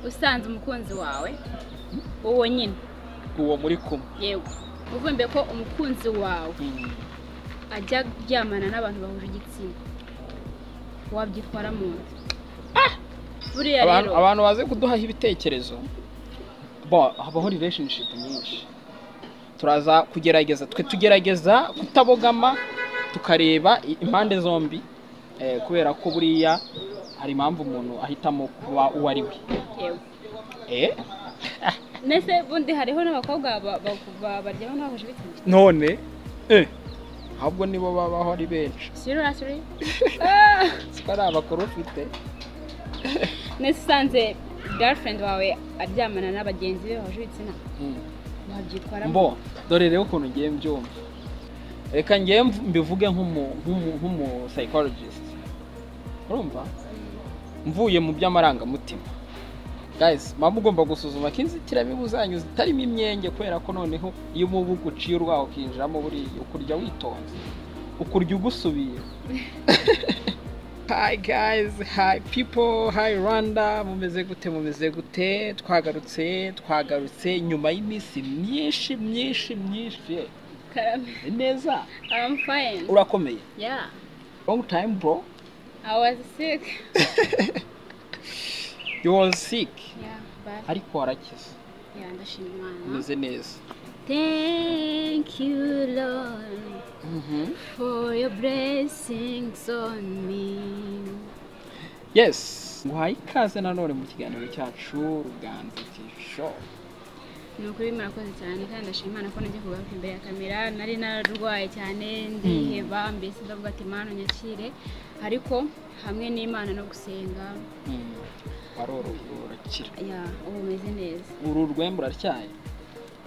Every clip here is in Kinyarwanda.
usanze umukunzi wawe wowe nyine uwo muri kumwe yewe uvumbe ko umukunzi wawe ajya aryamana n'abantu bahuje igitsina wabyitwara mu nda buriya abantu rero abantu bazi kuduhaho ibitekerezo bo habaho relationship nyinshi turaza kugerageza twe tugerageza kutabogama tukareba i- impande zombi eh, kubera ko buriya hari impamvu umuntu ahitamo kuba uwo ari we yewe eh? ndetse bundi hariho n'abakobwa ba- ba- ba- baryamana bahuje ibitsina none eh, ahubwo nibo babaho ari benshi seriously siko ari abakuru ufite ndetse usanze girlfriend wawe aryamana n'abagenzi be bahuje ibitsina Mm. wabyitwaramo mbo dore rero ukuntu ngiye mbyumva reka ngiye mv- mbivuge nk'umu- nk'umu nk'umu psychologist urumva mvuye mu by'amarangamutima guys mba mugomba gusuzuma ko inzitiramibu zanyu zitarimo imyenge kubera ko noneho iyo umubu uguciye urwaho ukinjiramo buriya ukurya witonze ukurya ugusubiye Hi guys, hi people, hi Rwanda, mumeze gute mumeze gute, twagarutse twagarutse nyuma y'iminsi myinshi myinshi myinshi Eh, karame ni neza I'm fine urakomeye yeah long time bro I was sick you was sick yeah but ariko warakize yeah ndashima Imana umeze neza Thank you, Lord, Mhm. for your blessings on me. yes nguhaye ikaze nanone mu kiganiro cyacu ruganza tisho ni ukuri murakoze cyane kandi ndashima imana ko najya kugaruka imbere ya kamera nari nararwaye cyane ndiheba mbese ndavuga ati mana nyakire ariko hamwe n'imana no gusenga Mm, warorohewe urakira ya ubu umeze neza uru rwembe uraryaye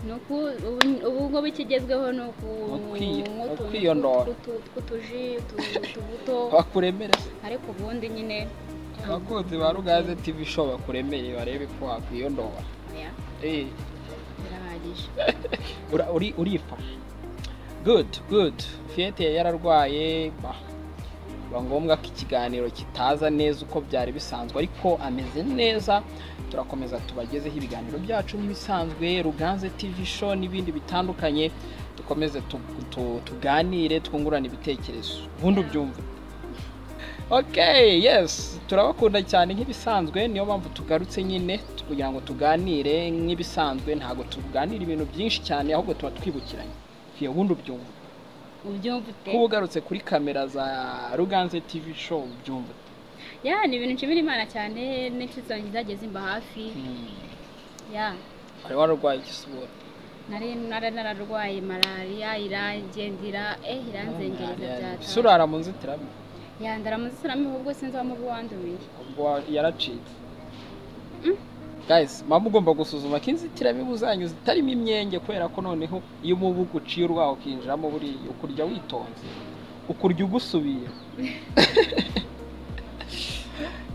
ni uku ubu- ubu ngo bikigezweho ni uku Ukwi- nko tu- ukwiyondora. tu- tw'utuji tu- utubuto bakuremereze ariko ubundi nyine abakunzi ba ruganze tv show bakuremere barebe ko wakwiyondora ya Eh, birahagije ura- uri- urifashe good good fiyete yari yararwaye bah, biba ngombwa ko ikiganiro kitaza neza uko byari bisanzwe ariko ameze neza turakomeza tubagezeho ibiganiro byacu nk'ibisanzwe ruganze tv show n'ibindi bitandukanye dukomeze tu- tu- tuganire twungurane ibitekerezo ubundi ubyumve ok yes turabakunda cyane nk'ibisanzwe niyo mpamvu tugarutse nyine tu- kugira ngo tuganire nk'ibisanzwe ntabwo tuganira ibintu byinshi cyane ahubwo tuba twibukiranye Iyo ubundi ubyumva ubyumva ute kuba ugarutse kuri kamera za ruganze tv show ubyumva ya ni ibintu nshimira imana cyane n'inshuti zanjye zagiye zimba hafi ya wari wararwaye igisura nari nari nararwaye malariya iragendera eh iranzengereza byata surara mu nzitiramibu ya ndaramuzisiramo ahubwo sinzi wamuba wandumiye ubwo yaracitse guys mba mugomba gusuzuma ko inzitiramibu zanyu zitarimo imyenge kubera ko noneho iyo umubu uguciye urwaho ukinjiramo buriya ukurya witonze ukurya ugusubiye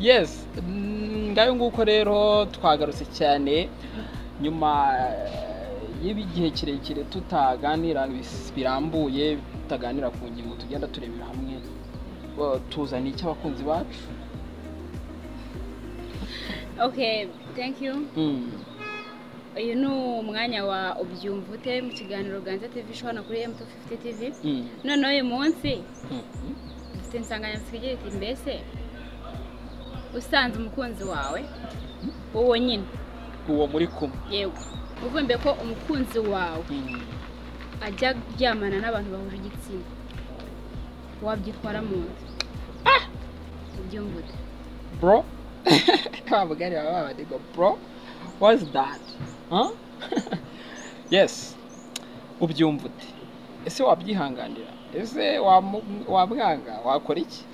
yes mm, ngayo nguko rero twagarutse cyane nyuma eh, y'igihe kirekire tutaganira bis- birambuye tutaganira ku ngingo tugenda turebera hamwe eh, tuzaniye icy'abakunzi bacu okay thank you Mm. uyu ni umwanya wa ubyumva ute mu kiganiro ganze tv show hano kuri mt 50 tv Mm. noneho uyu munsi Mm. dufite insanganyamatsiko igira iti mbese usanze umukunzi wawe wowe nyine uwo muri kumwe yewe uvumbe ko umukunzi wawe ajya aryamana n'abantu bahuje igitsina wabyitwara mu nda ubyumva ute bro kabugari baba badigo bro what's that huh? yes ubyumva ute ese wabyihanganira ese wamu- wamwanga wakora iki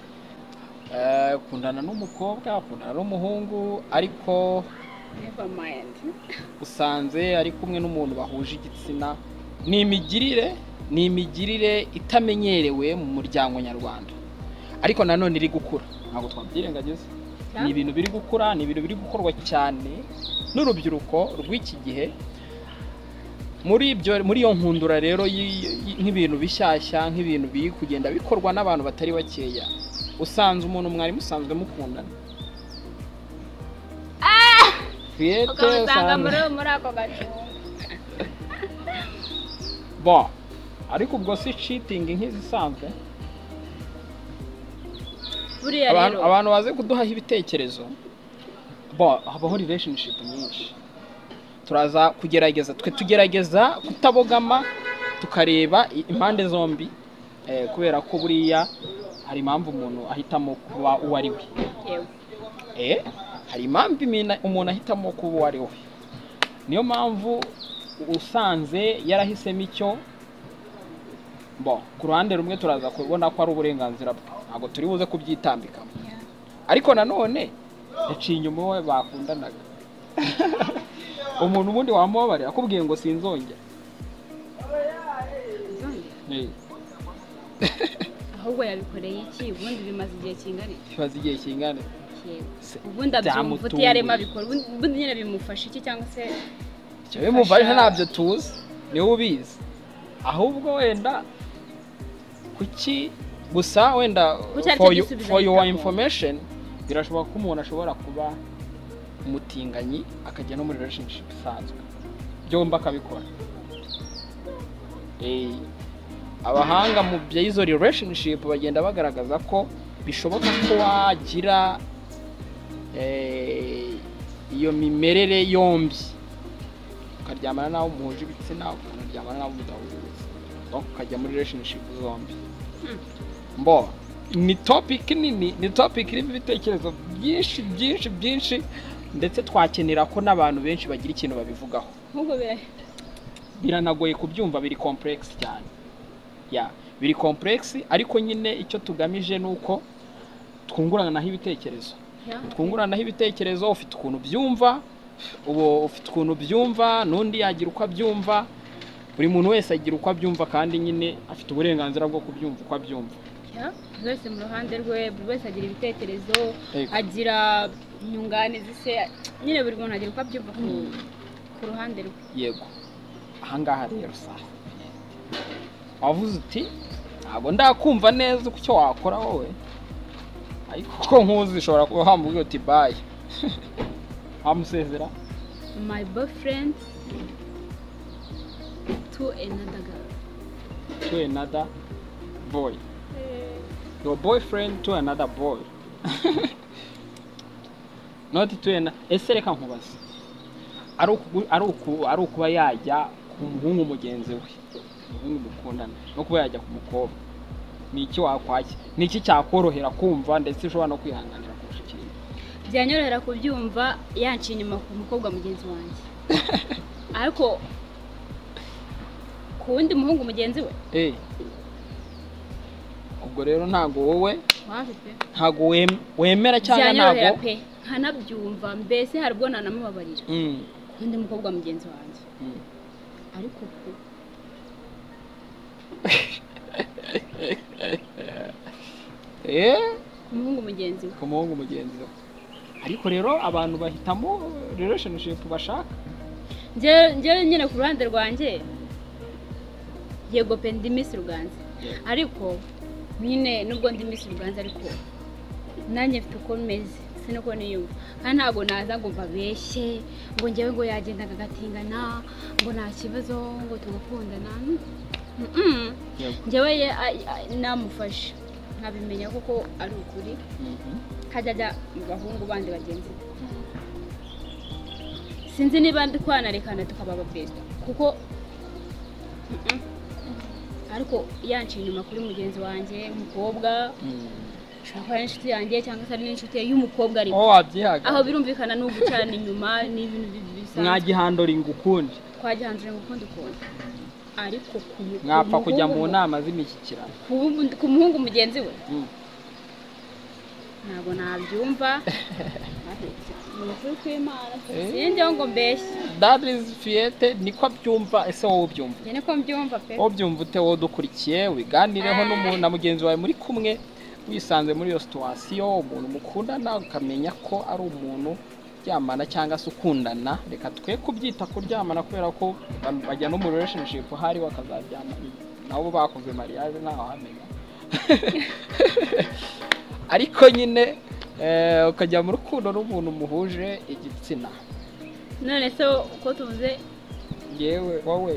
Eh, kundana n'umukobwa kundana n'umuhungu ariko never mind usanze ari kumwe n'umuntu bahuje igitsina ni imigirire ni imigirire itamenyerewe mu muryango nyarwanda ariko nanone iri gukura ntabwo twabyirengagiza ni ibintu biri gukura ni ibintu biri gukorwa cyane n'urubyiruko rw'iki gihe muri ibyo muri iyo nkundura rero y'i- y'i- nk'ibintu bishyashya nk'ibintu biri kugenda bikorwa n'abantu batari bakeya usanze umuntu mwari musanzwe mukundana fiyete ukamusanga muri usanga- muri ako gacumbi bon ariko ubwo si citingi nk'izisanzwe buriya abantu, rero abantu baze kuduhaho ibitekerezo bon habaho relationship nyinshi turaza kugerageza twe tugerageza kutabogama tukareba i- impande zombi eh, kubera ko buriya hari impamvu umuntu ahitamo kuba uwo ari we yewe Eh, hari impamvu imina- umuntu ahitamo kuba uwo ari we niyo mpamvu usanze yarahisemo icyo bo ku ruhande rumwe turaza kubona ko ari uburenganzira bwe ntabwo turi buze kubyitambikamo ariko nanone yaciye inyuma uwo bakundanaga umuntu ubundi wamubabarira akubwiye ngo sinzongera Eh, ahubwo yabikoreye iki ubundi bimaze igihe kingana iki kibaze igihe kingana yewe Se- ubundi abyumva byamutunguye. utiyarema abikora ubundi ubundi nyine bimufasha iki cyangwa se Jyewe mubare ntabyo tuzi niwe ubizi ahubwo wenda kuki gusa wenda Kuki aricyo for you- gisubizo for your ahitamo. information birashoboka ko umuntu ashobora kuba umutinganyi akajya no muri relationship isanzwe byombi akabikora Eh, abahanga mu by'izo relationship bagenda bagaragaza ko bishoboka ko wagira eh, iyo mimerere yombi ukaryamana n'abo muhuje ibitsina ukanaryamana n'abo mudahuje ibitsina ariko ukajya muri relationship zombi mbo ni topic nini ni topic irimo ibitekerezo byinshi byinshi byinshi ndetse twakenera ko n'abantu benshi bagira ikintu babivugaho nk'ubwo bira biranagoye kubyumva biri complex cyane ya biri complex ariko nyine icyo tugamije ni uko twunguranaho ibitekerezo ya twunguranaho ibitekerezo ufite ukuntu byumva ubu ufite ukuntu byumva n'undi yagira uko abyumva buri muntu wese agira uko abyumva kandi nyine afite uburenganzira bwo kubyumva uko abyumva ya buri wese mu ruhande rwe buri wese agira ibitekerezo Yego. agira inyunganizi se nyine buri muntu agira uko abyumva ku ku ruhande rwe yego ahangaha rero sa wavuze uti ntabwo ndakumva neza uko icyo wakora wowe ariko ko nkuzi ushobora kuba wamubwira uti bayi wamusezera my boyfriend to another girl to another boy your boyfriend to another boy not to an ese reka nkubaze ari uku- ari uku- ari ukuba yajya ku muhungu mugenzi we umuhungu mukundana no kuba yajya ku mukobwa ni iki wakwakira ni iki cyakorohera kumva ndetse ushobora no kwihanganira kurusha ikindi byanyorohera kubyumva yanciye inyuma ku mukobwa mugenzi wanjye ariko ku wundi muhungu mugenzi we Eh. ubwo rero ntabwo wowe waje pe ntabwo wem- wemera cyangwa byanyorohera ntabwo pe nkanabyumva mbese hari ubwo nanamubabarira Mm, ku wundi mukobwa mugenzi wanjye mm. ariko ku eh ku muhungu mugenzi we ku muhungu mugenzi we ariko rero abantu bahitamo relationship bashaka Njye- njyewe nyine ku ruhande rwanjye yego pe ndi Miss ruganza ariko nyine nubwo ndi Miss ruganza ariko nanjye mfite uko meze siniko niyumva kandi ntabwo naza ngo mbabeshye ngo njyewe ngo yagendaga agatingana ngo nta kibazo ngo tugakundana Mm-mm. njyewe ye- a- a- namufashe nkabimenya kuko ari ukuri hajya ajya mu bahungu bandi bagenzi be sinzi niba ndi kwanarekana tukababa best kuko Mm-mm. ariko yanciye inyuma kuri mugenzi wanjye umukobwa ashobora kuba ari inshuti yanjye cyangwa se ari n'inshuti ye y'umukobwa ariko aho wabyihaga aho birumvikana ni ugucana inyuma n'ibintu bi- bisanzwe mwagihandoringa ukundi twagihandurira ngo ukundi kuntu ariko ku mu- ku mwapfa kujya mu muhungu- nama z'imishyikirano ku mu- ku muhungu mugenzi we Mm. ntabwo nabyumva ni ukuri kw'imana Eh. sinjyeho ngo mbeshye that is fiyete niko abyumva ese wowe ubyumva njye niko mbyumva pe wowe ubyumva ute wowe dukurikiye wiganireho n'umu- na mugenzi wawe muri kumwe wisanze muri iyo situwasiyo umuntu mukundana ukamenya ko ari umuntu uryamana cyangwa se ukundana reka twe kubyita kuryamana kubera ko ba- bajya no mu relationship hari bakazaryamana nabo bakoze mariage ntaho hamenya ariko nyine eh, ukajya mu rukundo n'umuntu muhuje igitsina none se uko tuvuze yewe wowe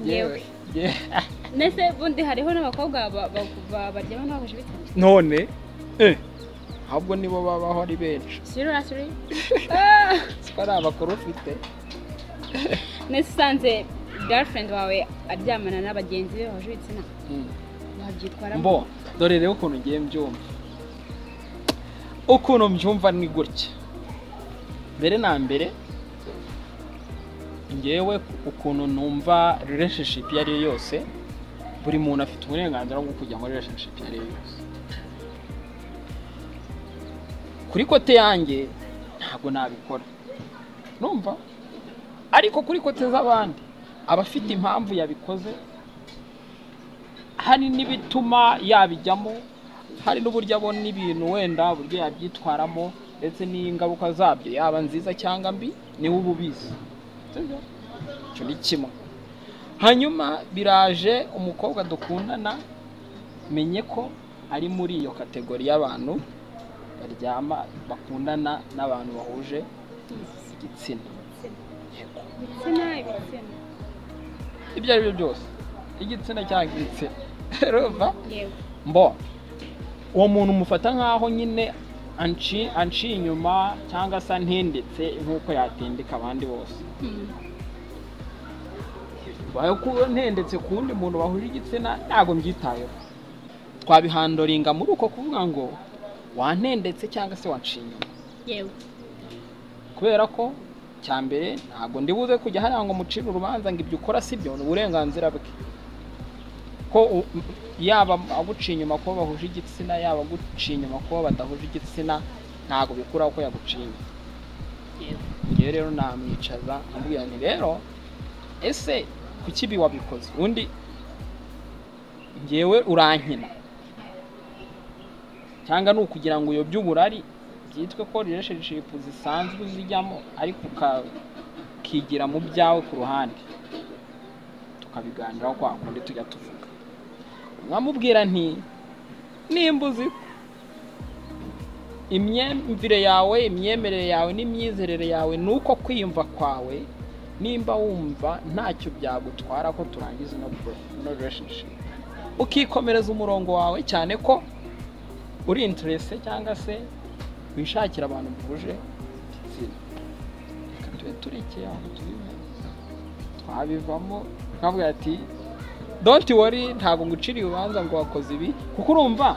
Yewe. Ye- ndetse bundi hariho n'abakobwa ba- ba- ba- baryama n'abahuje bitatu none eh, ahubwo nibo babaho ari benshi seriously siko ari abakuru ufite ndetse usanze girlfriend wawe aryamana na bagenzi be bahuje ibitsina Mm. wabyitwaramo mbo dore rero ukuntu ngiye mbyumva ukuntu mbyumva ni gutya mbere na mbere ngewe ukuntu numva relationship iyo ari yo yose buri muntu afite uburenganzira bwo kujya muri relationship iyo ari yo yose kuri kote yanjye ntabwo nabikora numva ariko kuri kote z'abandi abafite impamvu yabikoze hari n'ibituma yabijyamo hari n'uburyo abona ibintu wenda uburyo yabyitwaramo ndetse n'ingaruka zabyo yaba nziza cyangwa mbi niwe uba ubizi Sibyo? icyo ni kimwe hanyuma biraje umukobwa dukundana menye ko ari muri iyo kategori y'abantu baryama bakundana n'abantu bahuje igitsina Yego. ibitsina ibitsina ibyo ari byo byose igitsina cyangwa igitsina urumva yewe mbo uwo muntu mufata nkaho nyine anci anciye inyuma cyangwa se antendetse nk'uko yatendeka abandi bose Hmm. ubaye kuba ntendetse ku wundi muntu bahuje igitsina ntabwo mbyitayeho twabihandoringa muri uko kuvuga ngo wantendetse cyangwa se wanciye inyuma yewe kubera ko cya mbere ntabwo ndibuze kujya hariya ngo mucire urubanza ngo ibyo ukora si byo ni uburenganzira bwe ko u- yaba aguciye inyuma kuba bahuje igitsina yaba aguciye inyuma kuba badahuje igitsina ntabwo bikuraho ko yaguciye inyuma yewe ngewe rero namwicaza nkamubwira nti rero ese kuki ibi wabikoze undi ngewe urankina cyangwa ni ukugira ngo uyobye uburari byitwe ko relationship zisanzwe uzijyamo ariko uka- ukigira mu byawe ku ruhande tukabiganiraho kwa kundi tujya tuvuga nkamubwira nti nimba uzi ko imyumvire yawe imyemerere yawe n'imyizerere yawe ni uko kwiyumva kwawe nimba wumva ntacyo byagutwara ko turangiza ino pro- ino relationship ukikomereza umurongo wawe cyane ko uri interese cyangwa se wishakira abantu muhuje igitsina reka tube turekeye aho tubimenye twabivamo nkavuga ati don't worry ntabwo nguciriye urubanza ngo wakoze ibi kuko urumva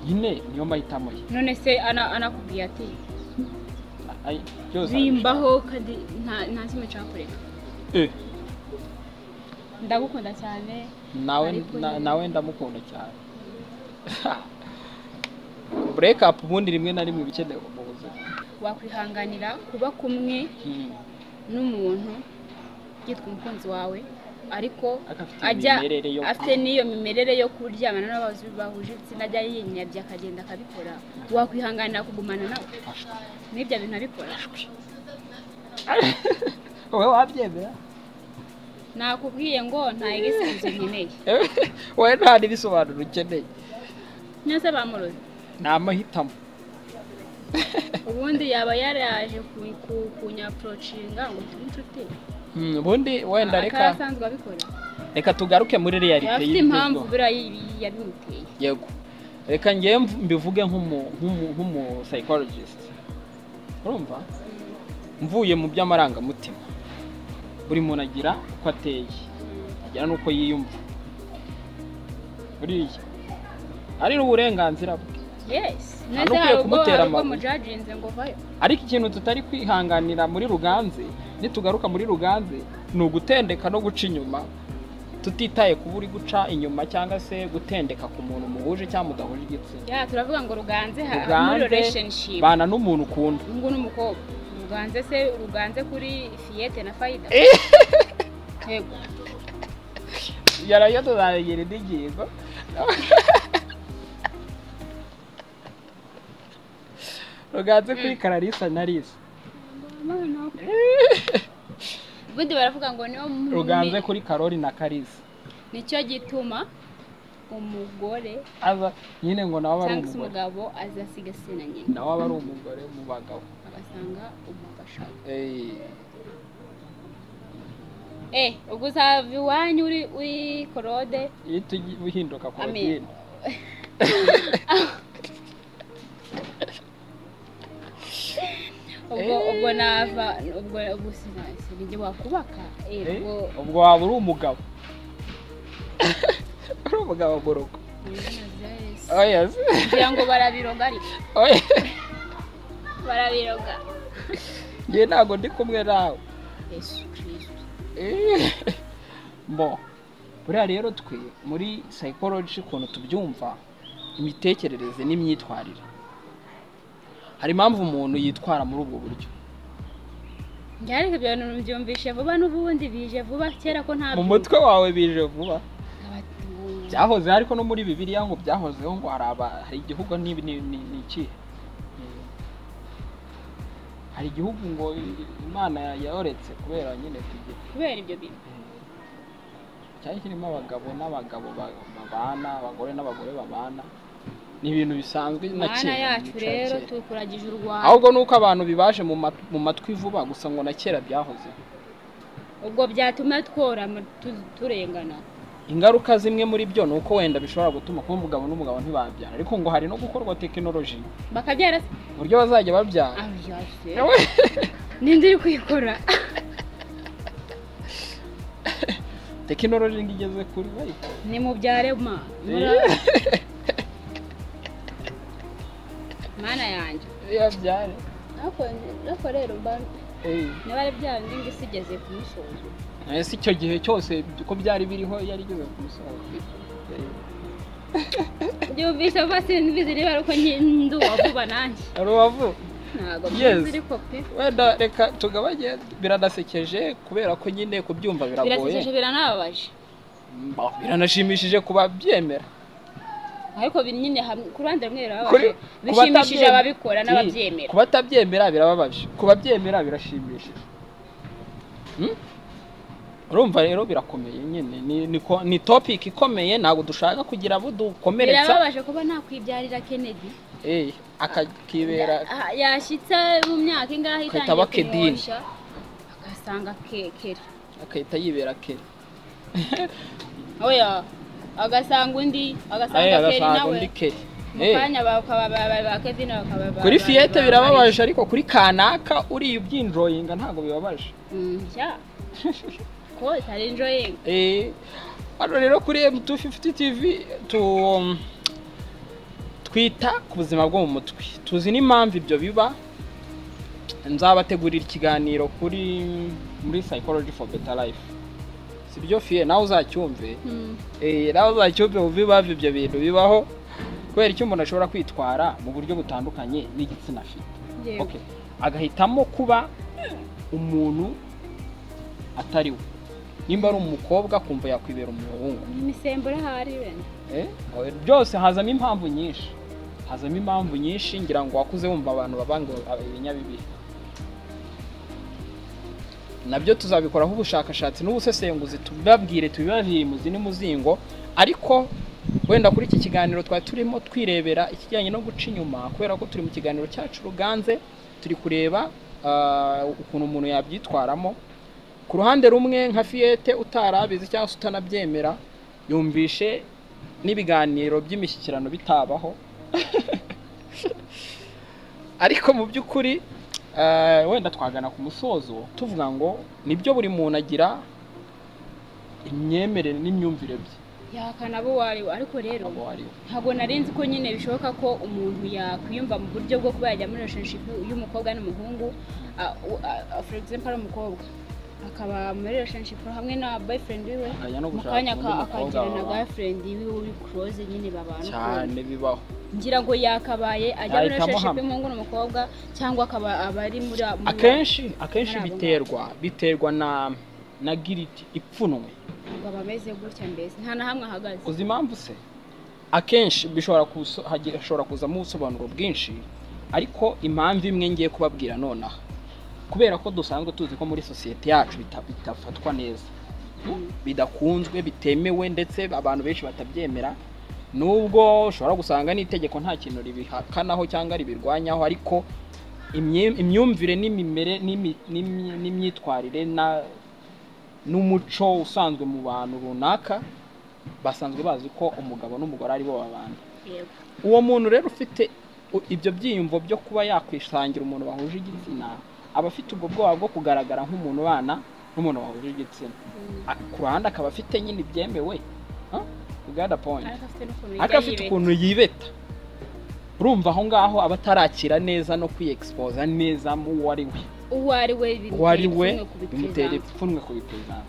nyine niyo mahitamo ye none se ana- anakubwiye ati Ay- byose bimbaho kandi nta- nta kimwe cyakoreka Eh, ndagukunda cyane nawe Ariko na- nyine- nawe ndamukunda cyane bureka apu ubundi rimwe na rimwe ibikenewe mu buzima wakwihanganira kuba kumwe Hmm. n'umuntu yitwa umukunzi wawawe ariko Agafite ajya imimerere yo- afite n'iyo mimerere yo kuryamana n'abazi bahuje ibitsina ajya yinyabye akagenda akabikora wakwihanganira kugumana nawe Ashwi, n'ibyo bintu abikora ashwi. wowe wabyemera nakubwiye ngo nta igisubizo nkeneye wowe nta n'ibisobanuro ukeneye nyose bamuroze ni amahitamo ubundi yaba yaraje ku- ku- kunyaporocinga ngo tube inshuti Hmm, ubundi wenda akaba reka asanzwe abikora reka tugaruke muri yaba realite afite impamvu y'ibigezweho. buriya yi- yabimuteye yego reka ngewe mv- mbivuge nk'umu- nk'umu nk'umu psychologist urumva mvuye mu by'amarangamutima buri muntu agira uko ateye agira n'uko yiyumva buriya ari uburenganzira bwe yesi Nta none se n'ukwiye hari ubwo kumutera hari ubwo amabuye. mujaginze ngo vayo ariko ikintu tutari kwihanganira muri ruganze nitugaruka muri ruganze ni ugutendeka no guca inyuma tutitaye kuba uri guca inyuma cyangwa se gutendeka ku muntu muhuje cyangwa mudahuje igitsina ya turavuga ngo ruganze ha- muri ruganze relationship bana n'umuntu ukunda ngo n'umukobwa ruganze se ruganze kuri fiyete na fayida yego yarayo tuzabegera indi ngingo ruganze kuri kararisa na risa ubundi baravuga ngo niyo mu- ruganze ni- kuri karori na karisa nicyo gituma umugore aza nyine ngo nawe aba ari cyangwa se umugore umugabo azasigasira nyina nawe aba ari umugore mu bagabo agasanga umufasha Eh, eh ubwo uzava iwanyu uri uri korode iyo tugiye uhinduka Amen. korotine ubwo Eh. ubwo nava ubwo ubwo sina- sinijye wakubaka eh Eh, ubwo ubwo waba uri umugabo uri umugabo mu rugo ngira oya se. ngo barabiroga ariko oya barabiroga njye ntabwo ndi kumwe nawe yesu kirisito Eh, bo buriya rero twe muri psychology ukuntu tubyumva imitekerereze n'imyitwarire hari impamvu umuntu yitwara muri ubwo buryo njye ariko ibyo bintu mbyumvishe vuba n'ubundi bije vuba kera ko nta mu mutwe wawe bije vuba Nk'abatu- byahoze ariko no muri bibiliya ngo byahozeho ngo hari aba- hari igihugu n'ibi ni ni- ni ikihe Mm. hari igihugu ngo imana yoretse kubera nyine kugira kubera ibyo bintu cyari kirimo abagabo n'abagabo ba- babana abagore n'abagore babana ni ibintu bisanzwe na mana kera mu yacu mico ya rero kera. tukuragije u rwanda ahubwo nuko abantu bibaje mu mat- mu matwi vuba gusa ngo na kera byahozeho ubwo byatuma tworama tu- turengana ingaruka zimwe muri byo ni uko wenda bishobora gutuma kuba umugabo n'umugabo ntibabyara ariko ngo hari no gukorwa tekinoloji bakabyara se uburyo bazajya babyara abyase ninde uri kuyikora tekinoloji ngo igeze kuri ariko ni mu byarema mana yanjye yabyare ariko ariko rero mba- niba ari bya bindi ngo isi igeze kumusozo ese icyo gihe cyose uko byari biriho yari igeze ku musozo Eh, byumvise vuba simbizi niba ari uko nki- ndi uwavuba nanjye hari uwavuga ntabwo Yes. mbizi ariko pe wenda reka tugabanye biranasekeje kubera ko nyine kubyumva birasekeje biragoye biranababaje Mba, biranashimishije kuba byemera ariko biri nyine ham- ku ruhande rumwe birababaje Kuri- ku bishimishije batabyemera- ababikora Iri, n'ababyemera ku batabyemera birababaje ku babyemera birashimishije Hmm? urumva rero birakomeye nyine ni, ni, ko- ni topic ikomeye ntabwo dushaka kugira abo dukomeretsa birababaje kuba nakwibyarira kennedy Eh, akakibera Ah, yashyitse mu myaka ingahe Akahita itangiye bakedini. kumwonsha agasanga kekera akahita yibera kera oya agasanga undi Aye, agasanga keri agasanga nawe undi keri mu Eh, kanya bakaba ba- ba- ba kevin bakaba ba- kuri ba- fiyete ba- birababaje ariko kuri kanaka uriye ubyinjoyinga ntabwo bibabaje Mm, sha ko itari enjoying Eh, hano rero kuri M250 TV tu twita ku buzima bwo mu mutwe tuzi n'impamvu ibyo biba nzabategurira ikiganiro kuri muri psychology for better life sibyo fie nawe uzacyumve Mm, Eh, nawe uzacyumve wumve impamvu ibyo bintu bibaho kubera icyo umuntu ashobora kwitwara mu buryo butandukanye n'igitsina afite yego. Okay. agahitamo kuba umuntu atari we nimba ari umukobwa akumva yakwibera umuhungu imisemburo ahari wenda Eh, byose hazamo impamvu nyinshi hazamo impamvu nyinshi ngira ngo wakuze wumva abantu baba ngo aba- ibinyabibiri nabyo tuzabikoraho ubushakashatsi n'ubusesenguzi tubabwire tubibabwire mu zindi muzingo ariko wenda kuri iki kiganiro twari turimo twirebera ikijyanye no guca inyuma kubera ko turi mu kiganiro cyacu ruganze turi kureba ah, ukuntu umuntu yabyitwaramo ku ruhande rumwe nka fiyete utarabizi cyangwa se utanabyemera yumvishe n'ibiganiro by'imishyikirano bitabaho ariko mu by'ukuri eh, wenda twagana ku musozo tuvuga ngo nibyo buri muntu agira imyemerere n'imyumvire bye yahakana abo uwari we ariko rero abo ari we ntabwo nari nzi ko nyine bishoboka ko umuntu yakwiyumva mu buryo bwo kuba yajya muri relationship y'umukobwa n'umuhungu ah, u- ah, ah, for example ari umukobwa akaba muri relationship hamwe na boyfriend wiwe akajya no mu gushaka kanya undi aka- mukobwa akagira na babana. girlfriend wiwe uri close nyine babana ukuntu. cyane bibaho ngira ngo yakabaye ajya muri Yahitamo relationship hamwe. y'umuhungu n'umukobwa cyangwa akaba aba ari muri muri- akenshi akenshi Muri abo biterwa biterwa na na giriti ipfunwe ngo aba ameze gutya mbese nta na hamwe ahagaze uzi impamvu se akenshi bishobora kuso- hagi- hashobora kuzamo ubusobanuro bwinshi ariko impamvu imwe ngiye kubabwira nonaha kubera ko dusanzwe tuzi ko muri sosiyete yacu bita- bitafatwa neza Mm. bidakunzwe bitemewe ndetse abantu benshi batabyemera nubwo ushobora gusanga n'itegeko nta kintu ribihakanaho cyangwa ribirwanyaho ariko imye- imyumvire n'imimere n'imi- n'imyi- n'imyitwarire na n'umuco usanzwe mu bantu runaka basanzwe bazi ko umugabo n'umugore aribo babana yego uwo muntu rero ufite u- ibyo byiyumvo byo kuba yakwisangira umuntu bahuje igitsina aba afite ubwo bwoba bwo kugaragara nk'umuntu ubana n'umuntu bahuje igitsina Mm. A- ku ruhande akaba afite nyine ibyemewe Huh? You got the point. ariko afite n'ukuntu ariko yajya afite yibeta. ukuntu yibeta urumva aho ngaho aba atarakira neza no kwiyegisipoza neza mu uwo ari we uwo ari we bimutera uwo ari we ipfunwe kubiteza. bimutera ipfunwe ku bipuzanga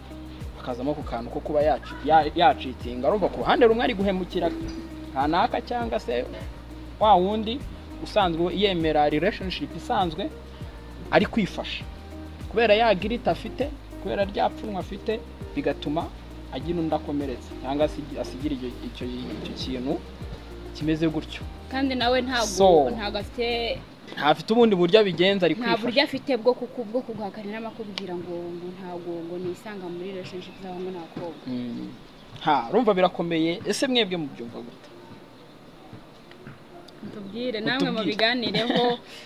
akazamo ku kantu ko kuba yaci- ya- yacikinga urumva ku ruhande rumwe ari guhemukira kanaka cyangwa se wa wundi usanzwe yemera relationship isanzwe ari kwifasha kubera ya girita afite kubera rya pfunwe afite bigatuma agira undi akomeretse cyangwa asigi- asigira icyo icyo- icyo kintu kimeze gutyo kandi nawe ntabwo So. ntabwo afite ntafite ubundi buryo abigenza ari nta kwifasha buryo afite bwo kuku bwo kuguhakanira no kubwira ngo ngo ntabwo ngo nisanga muri relationship z'abahungu n'abakobwa Mm. ha urumva birakomeye ese mwebwe mubyumva gute mutubwire namwe Mutubwire. mubiganireho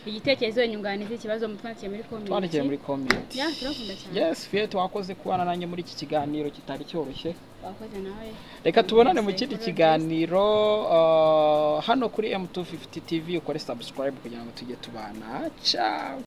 igitekerezo nyunganizi ikibazo mutwandikiye muri komenti twandikire muri komenti ya turakunda cyane yes fiyete wakoze kubana nanjye muri iki kiganiro kitari cyoroshye wakoze nawe reka tubonane mu Yes, kindi yes. kiganiro uh, hano kuri m250 tv ukore subscribe kugira ngo tujye tubana ciao